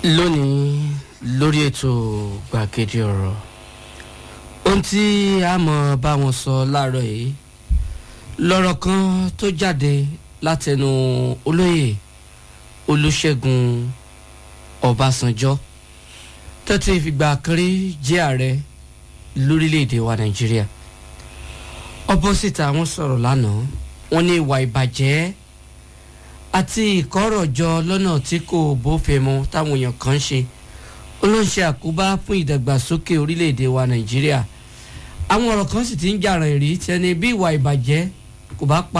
lónìí lórí ètò gbàgede ọ̀rọ̀ ohun tí a mọ̀ bá wọn sọ láàárọ̀ yìí lọ́rọ̀ kan tó jáde látẹnu olóyè olùṣègùn ọbásanjọ́ tẹ́tí ìfìgbà kan rí jẹ́ ààrẹ lórílẹ̀‐èdè wa nàìjíríà opposite àwọn sọ̀rọ̀ lánàá wọ́n ní ìwà ìbàjẹ́ àti ìkọ́rọ̀jọ lọ́nà tí kò bófin mu táwọn èèyàn kan ń ṣe ó ló ń ṣe àkóbá fún ìdàgbàsókè orílẹ̀‐èdè wa nàìjíríà àwọn ọ̀rọ̀ kan sì ti ń jàràn ìrí tẹni bí ìwà ìbàjẹ́ kò bá pa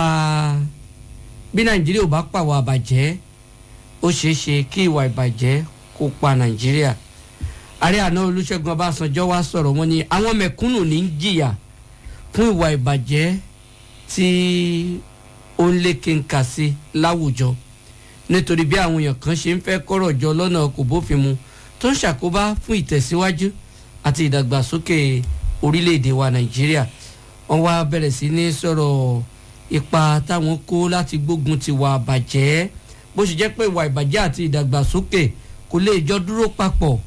bí nàìjíríà ò bá pàwọ̀ àbàjẹ́ ó ṣeé ṣe kí ìwà ìbàjẹ́ kó pa nàìjíríà ààrẹ àná olùṣègùn ọbásanjọ́ wá sọ̀rọ̀ wọn ni àwọn mẹ̀kúnnù ní ń jìyà fún ìwà ìbàjẹ́ tí ó ń lékè ń kà sí láwùjọ nítorí bí àwọn èèyàn kan ṣe ń fẹ́ kọ́rọ̀ jọ lọ́nà kò bófin mu tó ń ṣàkóbá fún ìtẹ̀síwájú àti ìdàgbàsókè orílẹ̀-èdè wa nàìjíríà wọ́n wá bẹ̀rẹ̀ sí ní sọ̀rọ̀ ipa táwọn kó láti gbógun ti wà bàjẹ́ bó ṣe jẹ́ pé ìwà ìbàjẹ́ àti ìdàgbàsókè kò lè jọ dúró papọ̀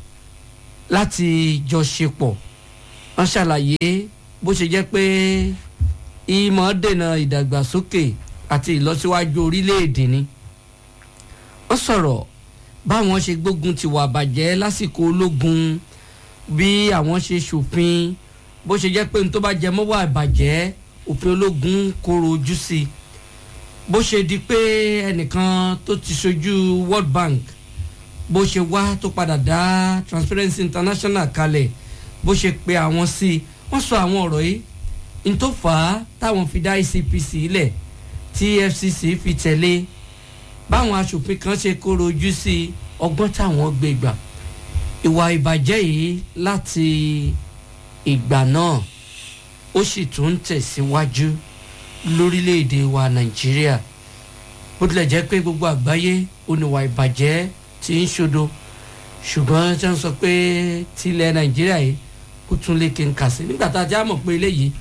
láti jọ ṣe pọ̀ wọ́n ṣàlàyé bó ṣe jẹ́ pé ìmọ̀ dènà ìdàgbàsókè àti ìlọsíwájú orílẹ̀-èdè ni wọ́n sọ̀rọ̀ báwọn ṣe gbógun ti wà bàjẹ́ lásìkò ológun bí àwọn ṣe ṣòfin bó ṣe jẹ́ pé n tó bá jẹ mọ́ wà bàjẹ́ òfin ológun kóró ojú sí i bó ṣe di pé ẹnìkan tó ti ṣojú world bank bó ṣe wá tó padà dá transparency international kalẹ̀ bó ṣe pe àwọn sí i wọ́n sọ àwọn ọ̀rọ̀ yìí n tó fà á táwọn fi dá icpc lẹ̀ tí fcc fi tẹ̀lé báwọn aṣòfin kan ṣe kóró ojú sí ọgbọ́n táwọn gbé gbà ìwà ìbàjẹ́ yìí láti ìgbà náà ó sì tún ń tẹ̀síwájú lórílẹ̀‐èdè wa nàìjíríà bó tilẹ̀ jẹ́ pé gbogbo àgbáyé oníwà ìbàjẹ́ ti ń ṣodo ṣùgbọ́n tí wọ́n sọ pé tilẹ̀ nàìjíríà yìí kó tún lè kí n kà sí nígbà tá a já mọ̀ pé eléyìí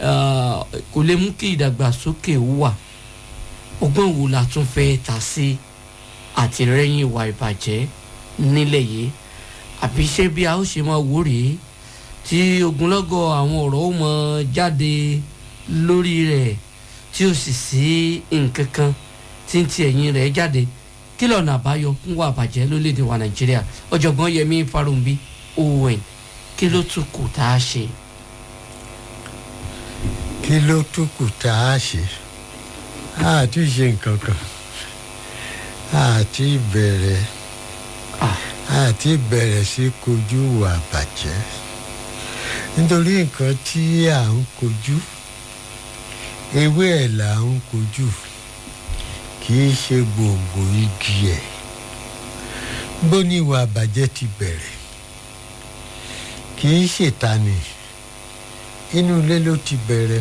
kò lè mú kí ìdàgbàsókè wà ọgbọ́n wo la tún fẹ́ ta sí àtìrẹ́yìn ìwà ìbàjẹ́ nílẹ̀ yìí àbí ṣé bí a ó ṣe máa wò rèé tí ogunlọ́gọ̀ àwọn ọ̀rọ̀ ó mọ jáde lórí rẹ̀ tí ó sì sí nǹkan kan tí ń ti ẹ̀yìn rẹ̀ jáde kí lọ́nà àbáyọ fún wa àbàjẹ́ lórílẹ̀‐èdè wa nàìjíríà ọ̀jọ̀gbọ́n yẹmi farumbi owen kí ló tún kù tá a ṣe. kí ló tún kù tá a ṣe àti ṣe nǹkan kan àti bẹ̀rẹ̀ àti bẹ̀rẹ̀ sí kojú wà bàjẹ́ nítorí nǹkan tí à ń kojú ewé ẹ̀ là ń kojú kì í ṣe gbòǹgbò igi ẹ̀ bó ní ìwà bàjẹ́ ti bẹ̀rẹ̀ kì í ṣètànì inú ilé ló ti bẹ̀rẹ̀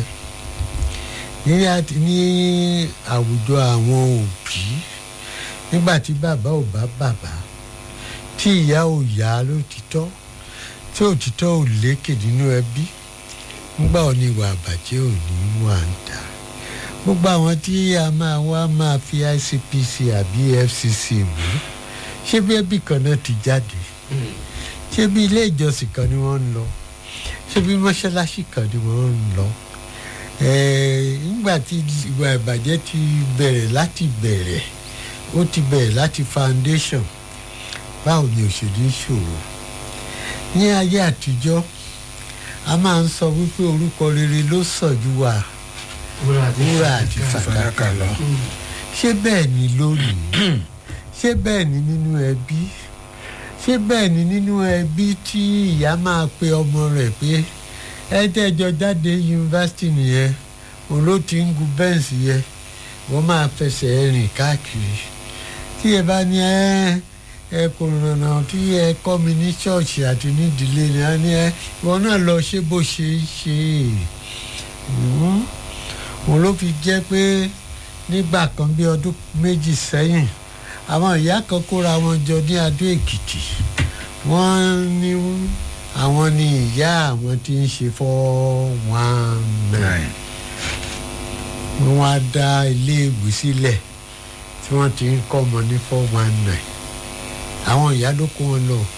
ní àwùjọ àwọn òbí nígbà tí bàbá ò bá bàbá tí ìyá ò yá lótìtọ́ tí òtítọ́ ò lékè nínú ẹbí nígbà ò ní ìwà àbàjẹ́ ò ní wà ń ta gbogbo àwọn tí a máa wá máa fi icpc àbí fcc mú ṣé bí ẹbí kan náà ti jáde ṣé bí ilé ìjọsìn kan ni wọ́n ń lọ ṣé bí mọ́ṣáláṣí kan ni wọ́n ń lọ nígbà tí ìwà ìbàjẹ́ ti bẹ̀rẹ̀ láti bẹ̀rẹ̀ ó ti bẹ̀rẹ̀ láti foundation báwo ni òṣèlú ṣòro ní ayé àtijọ́ a máa ń sọ wípé orúkọ rere ló sàn ju wà wúrà àti fàdákà lọ ṣé bẹ́ẹ̀ ni lónìí ṣé bẹ́ẹ̀ ni nínú ẹbí ṣé bẹ́ẹ̀ ni nínú ẹbí tí ìyá máa pe ọmọ rẹ̀ pé ẹ tẹ́jọ jáde yunifásitì nìyẹn òun ló ti ń gun bẹ́ǹsì yẹn wọ́n máa fẹsẹ̀ rìn káàkiri tí ẹ bá ní ẹ ẹ kò rànà tí ẹ kọ́ mi ní ṣọ́ọ̀ṣì àti nídìílé ni a ní ẹ wọn náà lọ ṣe bó ṣe é ṣe òun ló fi jẹ́ pé nígbà kan bí ọdún méjì sẹ́yìn àwọn ìyá kan kóra wọn jọ ní adó èkìtì wọ́n ní àwọn ní ìyá àwọn tí ń ṣe four one nine wọ́n wá dá iléèwé sílẹ̀ tí wọ́n ti ń kọ́ ọmọ ní four one nine àwọn ìyá ló kó wọn lọ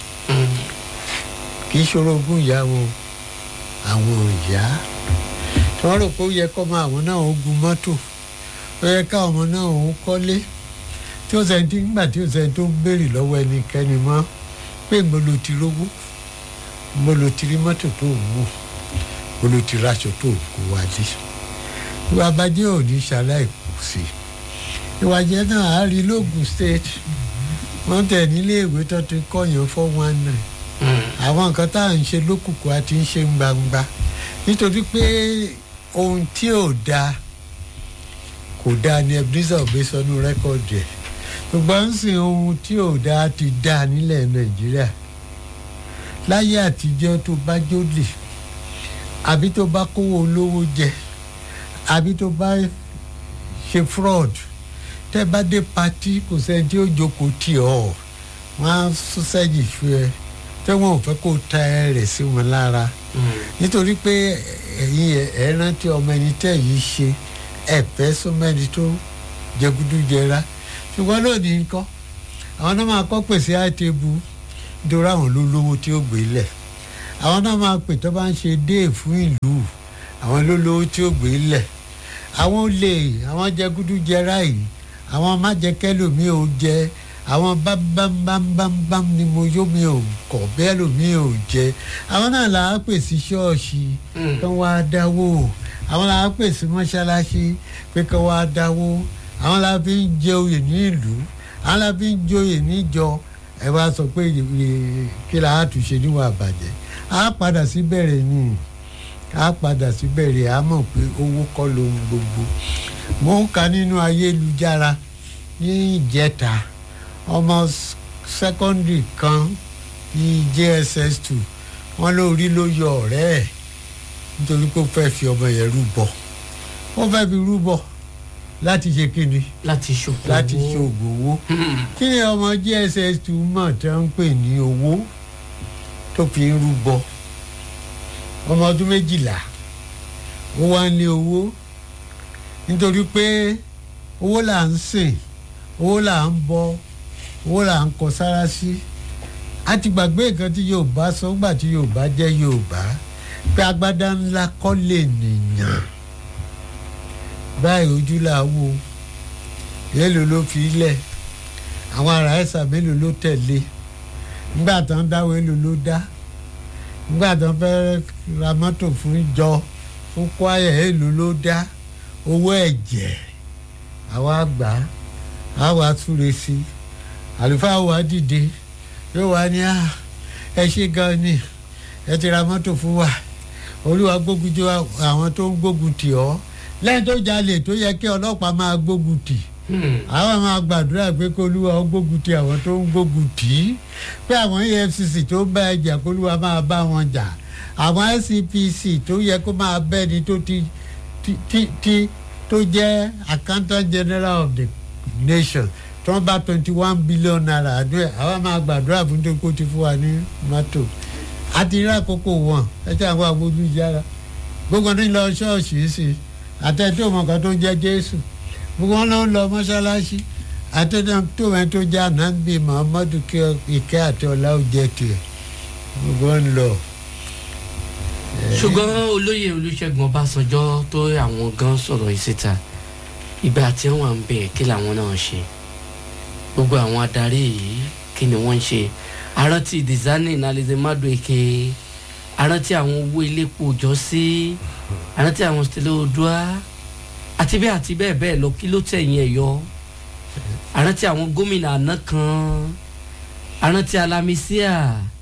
kì í ṣòro ogún ìyá wọn àwọn ìyá tí wọ́n rò pé ó yẹ kọ́ máa àwọn náà ó gun mọ́tò ó yẹ káwọn ọmọ náà ó kọ́lé tí ó sẹ́ni tí nígbà tí ó sẹ́ni tó ń béèrè lọ́wọ́ ẹnikẹ́ni mọ́ pé mo lo ti rówó mo lo ti rí mọ́tò tó ń wò mo lo ti raṣọ tó ń kó wájú ìwà abájẹ́ ò ní ṣaláì kù sí ìwà jẹ́ náà á rí lóògùn state wọ́n tẹ̀ nílé ìwé tó ti kọ́yàn four one nine àwọn nǹkan tá à ń ṣe lókùnkùn àti ń ṣe gbangba nítorí pé ohun tí ò dáa kò dáa ni ebenezer gbé sọnù rẹ́kọ̀dì ẹ̀ ṣùgbọ́n ń sìn ohun tí ò dáa ti dáa nílẹ̀ nàìjíríà láyé àtijọ́ tó bá jólè àbí tó bá kówó olówó jẹ àbí tó bá ṣe fraud tẹ́ bá dé patí kò sẹ́ni tí ó jókòó tì ọ́ wọ́n á sún sẹ́yìn fún ẹ tẹ́ wọn ò fẹ́ kó ta ẹ rẹ̀ sí wọn lára nítorí pé ẹ̀yin ẹ̀ rántí ọmọ ẹni tẹ́ yìí ṣe ẹ̀fẹ́ súnmẹ́ni tó jẹgúdújẹra ṣùgbọ́n lónìí ńkọ́ àwọn náà máa kọ́ pèsè àìtẹ́bù nítorí àwọn ló lówó tí ó gbé lẹ̀ àwọn náà máa pè tó bá ń ṣe déè fún ìlú àwọn ló lówó tí ó gbé lẹ̀ àwọn olè àwọn jẹgúdújẹra yìí àwọn májẹkẹ́lòmí ò jẹ àwọn bámbámbámbám ni mo yó mi ò kọ̀ bẹ́ẹ̀ lòmí ò jẹ àwọn náà là á pèsè ṣọ́ọ̀ṣì kí wọ́n á dáwó àwọn là á pèsè mọ́ṣáláṣí pé kí wọ́n á dáwó àwọn là fi ń jẹ oyè ní ìlú àwọn là fi ń joyè níjọ ẹ wá sọ pé kí là á túnṣe níwọ̀n àbàjẹ́ á padà sí bẹ̀rẹ̀ ni á padà sí bẹ̀rẹ̀ á mọ̀ pé owó kọ́ lohun gbogbo mo ń ka nínú ayélujára ní ìjẹta ọmọ sẹ́kọ́ndì kan ní jss two wọ́n lórí ló yọ ọ̀rẹ́ ẹ̀ nítorí pé ó fẹ́ fi ọmọ yẹn rúbọ ó fẹ́ fi rúbọ láti ṣe kíni láti ṣòkò láti ṣoògùn owó kí ni ọmọ jss two mọ̀ tí wọ́n ń pè ní owó tó fi ń rúbọ ọmọ ọdún méjìlá ó wá ní owó nítorí pé owó là ń sìn owó là ń bọ owó là ń kọ sára sí a ti gbàgbé nǹkan tí yorùbá sọ gbà tí yorùbá jẹ́ yorùbá pé agbádá ńlá kọ́ lè nìyàn báyìí ojú là wò mélòó ló fi lẹ̀ àwọn ará ẹ̀sà mélòó ló tẹ̀lé nígbà tó ń dáwọ́ èlò ló dá nígbà tó ń fẹ́ ra mọ́tò fún ìjọ fún kwaya èlò ló dá owó ẹ̀jẹ̀ àwa gbà á àwa súre sí i àlùfáà wa dìde yóò wá ní ẹ ṣe gan ni ẹ ti ra mọ́tò fún wa olúwa gbógun tí àwọn tó ń gbógun tì ọ́ lẹ́yìn tó jalè tó yẹ kí ọlọ́pàá máa gbógun tì àwọn máa gbàdúrà pé kí olúwa gbógun tì àwọn tó ń gbógun tì í pé àwọn efcc tó ń bá ẹ jà kí olúwa máa bá wọn jà àwọn scpc tó yẹ kó máa bẹ́ni tó ti ti ti tó jẹ́ accountant general of the nation tí wọ́n bá twenty one billion naira àdúrà àwa máa gbàdúrà fún tó kó ti fún wa ní mọ́tò àti rí àkókò wọn ẹ tí àwọn agbójú yára gbogbo ní lọ ṣọ́ọ̀ṣì sí àtẹ̀tò ọmọkan tó ń jẹ́ jésù gbogbo wọn ló ń lọ mọ́ṣáláṣí àtẹ̀tò wọn tó jẹ́ ànábì muhammadu ìkẹ́ àti ọlá ó jẹ́ tiẹ̀ gbogbo wọn lọ. ṣùgbọ́n olóyè olùṣègùn ọbásanjọ́ tó àwọn gan sọ̀rọ̀ yìí síta ìgbà tí wọ́n wà ń bẹ̀ kí làwọn náà ṣe gbogbo àwọn adarí yìí kí ni wọ́n ń ṣe arántí dizani nalize madueke arántí àwọn owó iléepo òjọ́ sí arántí àwọn stele odua àti bẹ́ẹ̀ àti bẹ́ẹ̀ bẹ́ẹ̀ lọ kí ló tẹ̀yìn ẹ̀ yọ arántí àwọn gómìnà àná kan arántí alamisia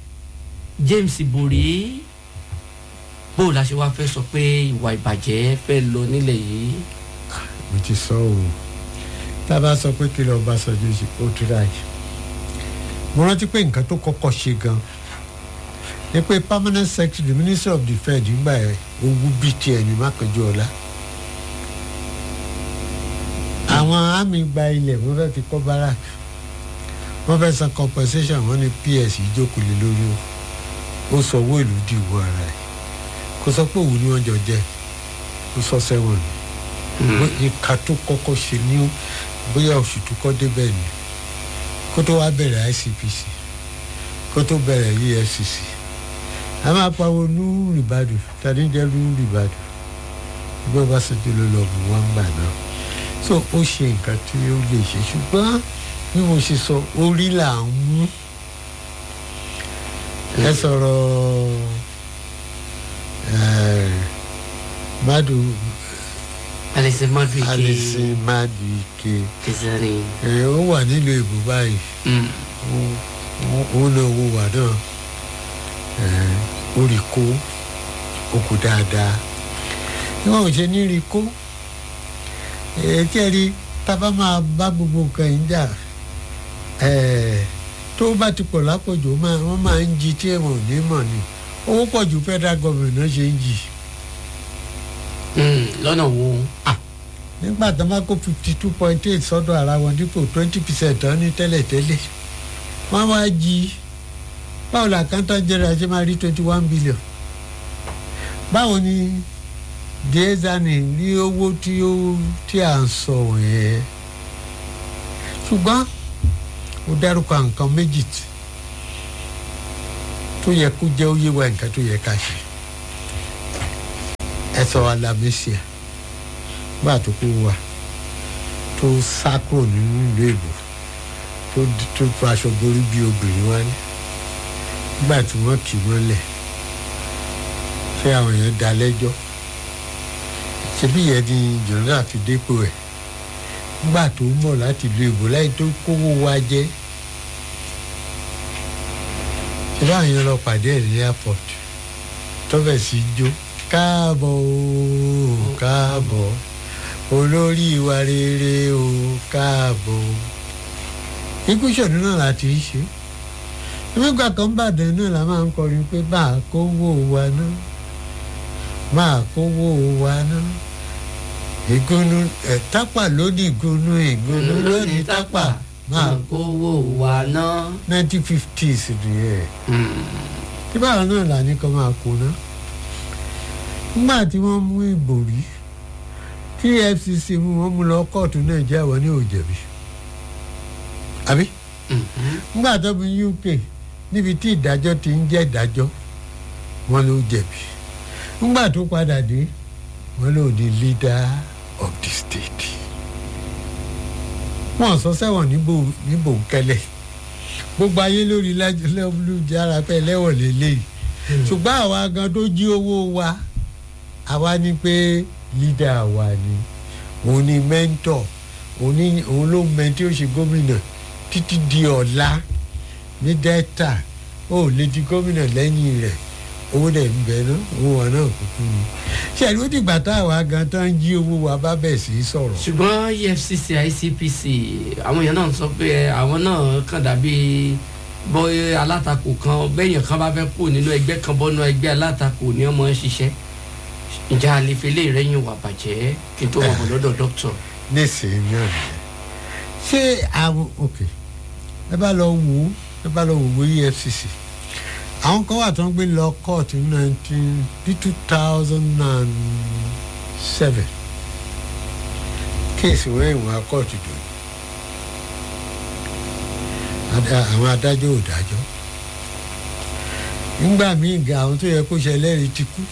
james ibori bó o la ṣe wá fẹ́ sọ pé ìwà ìbàjẹ́ fẹ́ lọ nílẹ̀ yìí. mo ti sọ o tá a bá sọ pé kí lọ́ọ́ bá sọ ju ó túra yìí mo rántí pé nǹkan tó kọ́kọ́ ṣe gan ni pé permanent secretary minister of defence nígbà ẹ̀ owó bíi tiẹ̀ ní mákànjú ọ̀la àwọn àmì gba ilẹ̀ wọ́n fẹ́ fi kọ́ barak wọ́n fẹ́ san compensation wọ́n ní ps ìjókòó lé lórí o ó sọ owó ìlú di ìwọ ara ẹ̀ kò sọ pé òun ni wọ́n jọ jẹ́ ó sọ sẹ́wọ̀n ni ìka tó kọ́kọ́ ṣe ní bóyá oṣù tó kọ́ débẹ̀ ni kó tó wá bẹ̀rẹ̀ icpc kó tó bẹ̀rẹ̀ efcc a máa pariwo nú rìbàdù tani jẹ́ nú rìbàdù gbọ́ bá ṣètò ló lọ bù wọ́n gbà náà so ó ṣe nǹkan tí ó lè ṣe ṣùgbọ́n bí mo ṣe sọ orí là ń mú ẹ sọ̀rọ̀ ẹ̀ madu alẹ́sẹ̀ mọ́dún ike alison madu ike kẹsàn-án ẹ̀ ó wà nílùú èbó báyìí òun náà wo wà náà ẹ̀ ó rí kó ó kú dáadáa wọn ò ṣe ní rí kó tí ẹ rí tábà máa bá gbogbo nǹkan yìí jà tó bá ti pọ̀ lápọ̀jù wọ́n máa ń jí tí èèmọ̀ ò ní mọ̀ ni owó pọ̀ ju federal government náà ṣe ń jì. lọ́nà wo. nígbà tó máa kó fifty two point eight sọ́dọ̀ ara wọn dípò twenty percent tán ní tẹ́lẹ̀tẹ́lẹ̀ wọ́n wá jí báwo la accountant general ṣe máa rí twenty one billion báwo ni diezani ní owó tí ó tí à ń sọ yẹn ṣùgbọ́n ó dárúkọ nǹkan méjì tó yẹ kó jẹ́ óyé wa nǹkan tó yẹ ká ṣe ẹ sọ alamẹsíà gbà tó kó wa tó sá kúrò nínú ìlú èbò tó tó faṣọ borí bí obìnrin wá ní nígbà tí wọ́n kì í mọ́lẹ̀ ṣé àwọn èèyàn dá lẹ́jọ́ ṣebí yẹn ni jọ̀nà fi dépò ẹ̀ nígbà tó ń bọ̀ láti lu ìbò láì tó kówó wa jẹ́ ṣé báwọn yẹn lọ pàdé ẹ̀ ní airport tọ́bẹ̀ sí jó káàbọ̀ o káàbọ̀ olórí ìwà rere o káàbọ̀ ikú ṣòdún náà láti ṣe nígbà kan bàdàn náà la máa ń kọrin pé bá a kówó wa náà máa kówó wa náà ìgúnnú ẹ tápà lónìí ìgúnnú ìgúnnú lónìí tápà máa kówó wa náà. nineteen fifties nìyẹn tí báwọn náà là ní kó máa kó ná nígbà tí wọ́n mú ìbòrí tí efcc mú wọn mú lọ kóòtù nàìjíríà wọn ní òjẹ̀bi àbí nígbà tó bí uk níbi tí ìdájọ́ ti ń jẹ́ ìdájọ́ wọn ló jẹ̀bi nígbà tó padà dé wọn ló di leader of the state wọn sọ sẹ́wọ̀n níbo níbo kẹlẹ̀ gbogbo ayé lórí lẹ́wọ̀lújára pẹ́ lẹ́wọ̀n lélẹ́yìí ṣùgbọ́n àwa gan tó jí owó wa àwa ní pé leader wa ni òun ni mentor òun ni òun ló mẹ tí ó ṣe gómìnà títí di ọ̀la ní delta ó lè di gómìnà lẹ́yìn rẹ̀ owó dẹ̀ ń bẹ náà owó wa náà kúkú ni ṣẹ̀rí ó dìgbà táwa gan tán jí owó wa bá bẹ̀ sí sọ̀rọ̀. ṣùgbọ́n efcc icpc àwọn èèyàn náà sọ pé àwọn náà kàn dàbí bóyá alátakò kan bẹ́yìn kan bá fẹ́ kú nínú ẹgbẹ́ kan bọ́nú ẹgbẹ́ alátakò ní ọmọ ṣiṣẹ́ ìjà àlefele rẹ́yìn wà bàjẹ́ kí n tó wọ̀ bọ̀ lọ́dọ̀ dókítà. nísìnyí náà nìyẹn ṣé àwọn ok ẹ bá lọ wò ó ẹ bá lọ wò ó efcc àwọn kan wà tó ń gbé lọ court ní nineteen bí two thousand and seven kéèsì wọ́n ìwọ̀n court dò àwọn adájọ́ ò dájọ́ nígbà míì ga àwọn tó yẹ kó ṣe ẹlẹ́rìí ti kú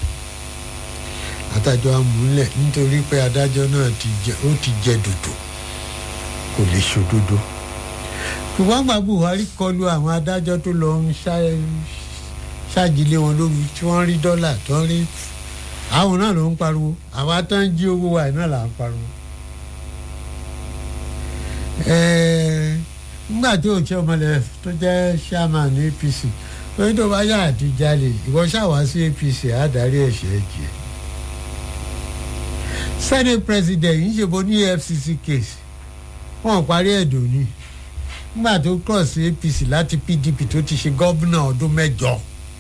adájọ́ amúlẹ̀ nítorí pé adájọ́ náà ti jẹ ó ti jẹ dòdò kò lè ṣòdodo ṣùgbọ́n gba buhari kọlu àwọn adájọ́ tó lọ ń ṣáàjìlé wọn lórí tí wọ́n rí dọ́là tó ń rí àwọn náà ló ń pariwo àwọn atán jí owó wa náà là ń pariwo. nígbà tí òṣè ọmọlẹ tó jẹ́ chairman ní apc lórí tó bá yà àti jalè ìwọ ṣàwá sí apc àádárí ẹ̀ṣẹ̀ jẹ. senate president yìí ṣe bo ní efcc case wọn parí ẹ̀dùn ni nígbà tó cross apc láti pdp tó ti ṣe gómìnà ọdún mẹ́jọ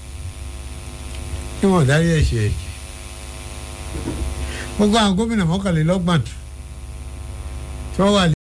kí wọ́n dárí ẹ̀ṣẹ̀ ẹ̀jẹ̀ gbogbo àwọn gómìnà mọ́kànlélọ́gbọ̀n tí wọ́n wà